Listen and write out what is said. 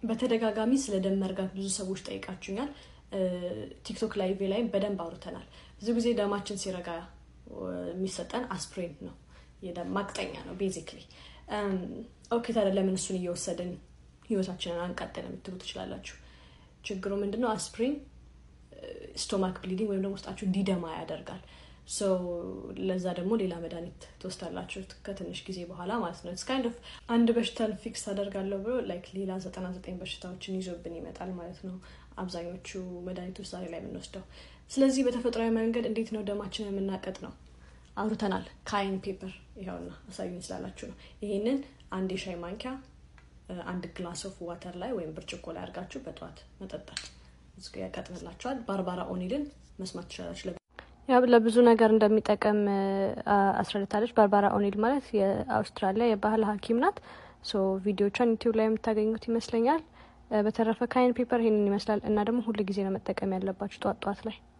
በተደጋጋሚ ስለ ደም መርጋት ብዙ ሰዎች ጠይቃችሁኛል። ቲክቶክ ላይቭ ላይም በደንብ አውርተናል። ብዙ ጊዜ ደማችን ሲረጋ የሚሰጠን አስፕሪን ነው፣ የደም ማቅጠኛ ነው ቤዚክሊ። ኦኬ ታዲያ ለምን እሱን እየወሰድን ህይወታችንን አንቀጥል የምትሉ ትችላላችሁ። ችግሩ ምንድነው? አስፕሪን ስቶማክ ብሊዲንግ ወይም ደግሞ ውስጣችሁ እንዲደማ ያደርጋል። ለዛ ደግሞ ሌላ መድኃኒት ትወስዳላችሁ ከትንሽ ጊዜ በኋላ ማለት ነው። ካይንድ ኦፍ አንድ በሽታን ፊክስ አደርጋለሁ ብሎ ላይክ ሌላ ዘጠና ዘጠኝ በሽታዎችን ይዞብን ይመጣል ማለት ነው። አብዛኞቹ መድኃኒቶች ዛሬ ላይ የምንወስደው። ስለዚህ በተፈጥሯዊ መንገድ እንዴት ነው ደማችንን የምናቀጥ ነው አውርተናል። ካይን ፔፐር ይኸውና አሳዩኝ ስላላችሁ ነው። ይሄንን አንድ የሻይ ማንኪያ አንድ ግላስ ኦፍ ዋተር ላይ ወይም ብርጭቆ ላይ አድርጋችሁ በጠዋት መጠጣት ያቀጥንላችኋል። ባርባራ ኦኒልን መስማት ትችላላችሁ። ያው ለብዙ ነገር እንደሚጠቀም አስረድታለች። ባርባራ ኦኒል ማለት የአውስትራሊያ የባህል ሐኪም ናት። ሶ ቪዲዮቿን ዩቲዩብ ላይ የምታገኙት ይመስለኛል። በተረፈ ካይን ፔፐር ይሄንን ይመስላል እና ደግሞ ሁሉ ጊዜ ነው መጠቀም ያለባችሁ ጠዋት ጠዋት ላይ